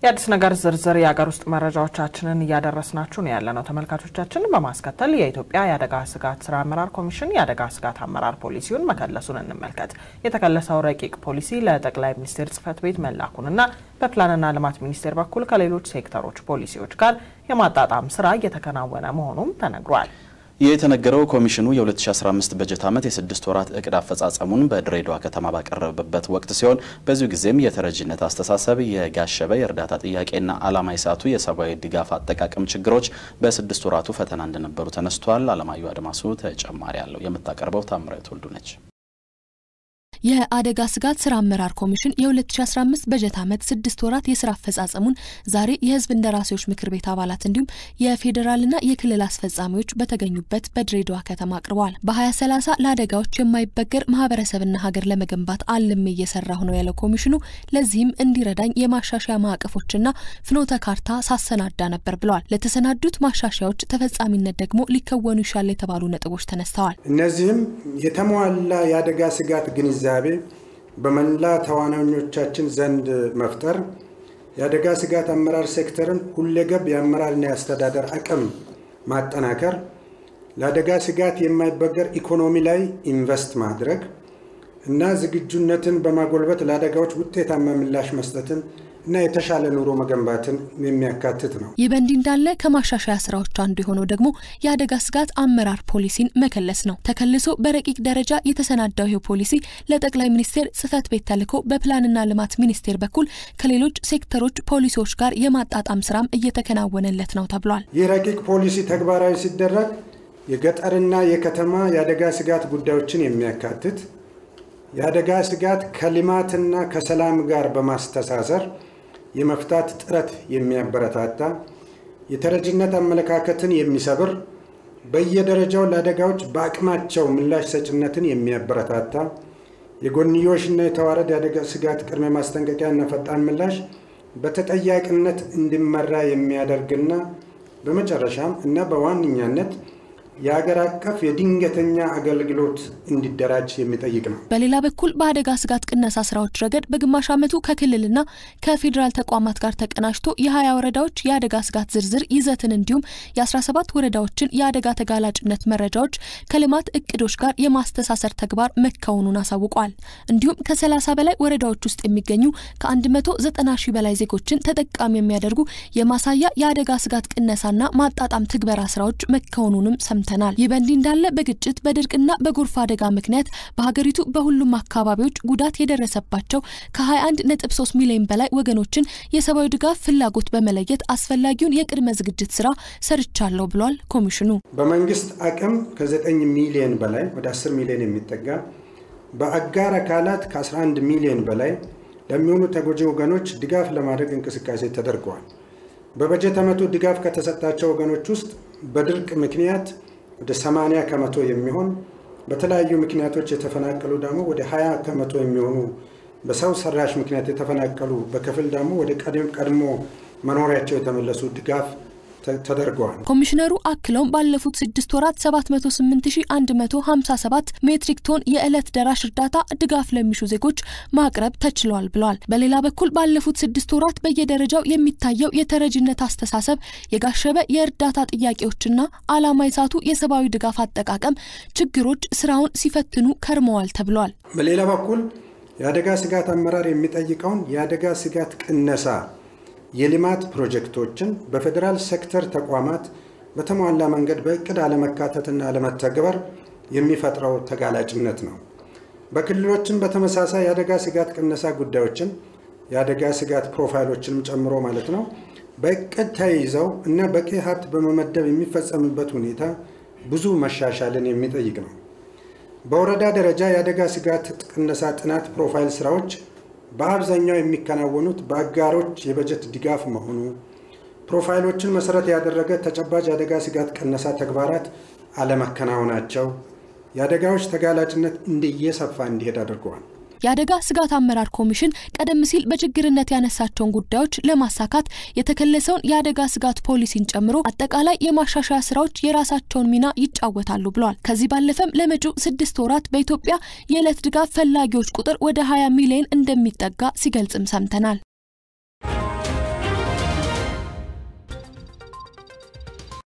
የአዲስ ነገር ዝርዝር የሀገር ውስጥ መረጃዎቻችንን እያደረስናችሁ ነው ያለ ነው ተመልካቾቻችን። በማስከተል የኢትዮጵያ የአደጋ ስጋት ስራ አመራር ኮሚሽን የአደጋ ስጋት አመራር ፖሊሲውን መከለሱን እንመልከት። የተከለሰው ረቂቅ ፖሊሲ ለጠቅላይ ሚኒስቴር ጽህፈት ቤት መላኩንና በፕላንና ልማት ሚኒስቴር በኩል ከሌሎች ሴክተሮች ፖሊሲዎች ጋር የማጣጣም ስራ እየተከናወነ መሆኑም ተነግሯል። ይህ የተነገረው ኮሚሽኑ የ2015 በጀት ዓመት የስድስት ወራት እቅድ አፈጻጸሙን በድሬዳዋ ከተማ ባቀረበበት ወቅት ሲሆን በዚሁ ጊዜም የተረጂነት አስተሳሰብ፣ የጋሸበ የእርዳታ ጥያቄና ዓላማ የሳቱ የሰብአዊ ድጋፍ አጠቃቀም ችግሮች በስድስት ወራቱ ፈተና እንደነበሩ ተነስቷል። አለማየሁ አድማሱ ተጨማሪ አለው። የምታቀርበው ታምራዊት ወልዱ ነች። የአደጋ ስጋት ስራ አመራር ኮሚሽን የ2015 በጀት ዓመት ስድስት ወራት የስራ አፈጻጸሙን ዛሬ የህዝብ እንደራሴዎች ምክር ቤት አባላት እንዲሁም የፌዴራልና የክልል አስፈጻሚዎች በተገኙበት በድሬዳዋ ከተማ አቅርበዋል። በ2030 ለአደጋዎች የማይበገር ማህበረሰብና ሀገር ለመገንባት አልሜ እየሰራሁ ነው ያለው ኮሚሽኑ ለዚህም እንዲረዳኝ የማሻሻያ ማዕቀፎችና ፍኖተ ካርታ ሳሰናዳ ነበር ብለዋል። ለተሰናዱት ማሻሻያዎች ተፈጻሚነት ደግሞ ሊከወኑ ይሻል የተባሉ ነጥቦች ተነስተዋል። እነዚህም የተሟላ የአደጋ ስጋት ግንዛቤ ግንዛቤ በመላ ተዋናኞቻችን ዘንድ መፍጠር፣ የአደጋ ስጋት አመራር ሴክተርን ሁለገብ የአመራርና የአስተዳደር አቅም ማጠናከር፣ ለአደጋ ስጋት የማይበገር ኢኮኖሚ ላይ ኢንቨስት ማድረግ እና ዝግጁነትን በማጎልበት ለአደጋዎች ውጤታማ ምላሽ መስጠትን እና የተሻለ ኑሮ መገንባትን የሚያካትት ነው። ይህ በእንዲህ እንዳለ ከማሻሻያ ስራዎች አንዱ የሆነው ደግሞ የአደጋ ስጋት አመራር ፖሊሲን መከለስ ነው። ተከልሶ በረቂቅ ደረጃ የተሰናዳው ይህ ፖሊሲ ለጠቅላይ ሚኒስቴር ጽህፈት ቤት ተልኮ በፕላንና ልማት ሚኒስቴር በኩል ከሌሎች ሴክተሮች ፖሊሲዎች ጋር የማጣጣም ስራም እየተከናወነለት ነው ተብሏል። ይህ ረቂቅ ፖሊሲ ተግባራዊ ሲደረግ የገጠርና የከተማ የአደጋ ስጋት ጉዳዮችን የሚያካትት የአደጋ ስጋት ከልማትና ከሰላም ጋር በማስተሳሰር የመፍታት ጥረት የሚያበረታታ የተረጂነት አመለካከትን የሚሰብር በየደረጃው ለአደጋዎች በአቅማቸው ምላሽ ሰጭነትን የሚያበረታታ የጎንዮሽና የተዋረድ የአደጋ ስጋት ቅድመ ማስጠንቀቂያና ፈጣን ምላሽ በተጠያቂነት እንዲመራ የሚያደርግና በመጨረሻም እና በዋነኛነት የሀገር አቀፍ የድንገተኛ አገልግሎት እንዲደራጅ የሚጠይቅ ነው። በሌላ በኩል በአደጋ ስጋት ቅነሳ ስራዎች ረገድ በግማሽ ዓመቱ ከክልልና ከፌዴራል ተቋማት ጋር ተቀናጅቶ የሀያ ወረዳዎች የአደጋ ስጋት ዝርዝር ይዘትን እንዲሁም የአስራ ሰባት ወረዳዎችን የአደጋ ተጋላጭነት መረጃዎች ከልማት እቅዶች ጋር የማስተሳሰር ተግባር መከወኑን አሳውቋል። እንዲሁም ከሰላሳ በላይ ወረዳዎች ውስጥ የሚገኙ ከአንድ መቶ ዘጠና ሺህ በላይ ዜጎችን ተጠቃሚ የሚያደርጉ የማሳያ የአደጋ ስጋት ቅነሳና ማጣጣም ትግበራ ስራዎች መከወኑንም ሰምተናል ሰምተናል። ይህ በእንዲህ እንዳለ በግጭት በድርቅና በጎርፍ አደጋ ምክንያት በሀገሪቱ በሁሉም አካባቢዎች ጉዳት የደረሰባቸው ከ21.3 ሚሊዮን በላይ ወገኖችን የሰብአዊ ድጋፍ ፍላጎት በመለየት አስፈላጊውን የቅድመ ዝግጅት ስራ ሰርቻለሁ ብሏል ኮሚሽኑ። በመንግስት አቅም ከ9 ሚሊዮን በላይ ወደ 10 ሚሊዮን የሚጠጋ በአጋር አካላት ከ11 ሚሊዮን በላይ ለሚሆኑ ተጎጂ ወገኖች ድጋፍ ለማድረግ እንቅስቃሴ ተደርገዋል። በበጀት ዓመቱ ድጋፍ ከተሰጣቸው ወገኖች ውስጥ በድርቅ ምክንያት ወደ 80 ከመቶ የሚሆን በተለያዩ ምክንያቶች የተፈናቀሉ ደግሞ ወደ 20 ከመቶ የሚሆኑ በሰው ሰራሽ ምክንያት የተፈናቀሉ በክፍል ደግሞ ወደ ቀድሞ መኖሪያቸው የተመለሱ ድጋፍ ተደርገዋል። ኮሚሽነሩ አክለውም ባለፉት ስድስት ወራት 708157 ሜትሪክ ቶን የዕለት ደራሽ እርዳታ ድጋፍ ለሚሹ ዜጎች ማቅረብ ተችሏል ብለዋል። በሌላ በኩል ባለፉት ስድስት ወራት በየደረጃው የሚታየው የተረጂነት አስተሳሰብ፣ የጋሸበ የእርዳታ ጥያቄዎችና ዓላማ የሳቱ የሰብአዊ ድጋፍ አጠቃቀም ችግሮች ስራውን ሲፈትኑ ከርመዋል ተብሏል። በሌላ በኩል የአደጋ ስጋት አመራር የሚጠይቀውን የአደጋ ስጋት ቅነሳ የልማት ፕሮጀክቶችን በፌዴራል ሴክተር ተቋማት በተሟላ መንገድ በእቅድ አለመካተትና አለመተግበር የሚፈጥረው ተጋላጭነት ነው። በክልሎችም በተመሳሳይ የአደጋ ስጋት ቅነሳ ጉዳዮችን የአደጋ ስጋት ፕሮፋይሎችንም ጨምሮ ማለት ነው በእቅድ ተይዘው እና በቂ ሀብት በመመደብ የሚፈጸምበት ሁኔታ ብዙ መሻሻልን የሚጠይቅ ነው። በወረዳ ደረጃ የአደጋ ስጋት ቅነሳ ጥናት ፕሮፋይል ስራዎች በአብዛኛው የሚከናወኑት በአጋሮች የበጀት ድጋፍ መሆኑ ፕሮፋይሎችን መሰረት ያደረገ ተጨባጭ የአደጋ ስጋት ቅነሳ ተግባራት አለመከናወናቸው የአደጋዎች ተጋላጭነት እንደየሰፋ እንዲሄድ አድርገዋል። የአደጋ ስጋት አመራር ኮሚሽን ቀደም ሲል በችግርነት ያነሳቸውን ጉዳዮች ለማሳካት የተከለሰውን የአደጋ ስጋት ፖሊሲን ጨምሮ አጠቃላይ የማሻሻያ ስራዎች የራሳቸውን ሚና ይጫወታሉ ብለዋል። ከዚህ ባለፈም ለመጪው ስድስት ወራት በኢትዮጵያ የዕለት ድጋፍ ፈላጊዎች ቁጥር ወደ 20 ሚሊዮን እንደሚጠጋ ሲገልጽም ሰምተናል።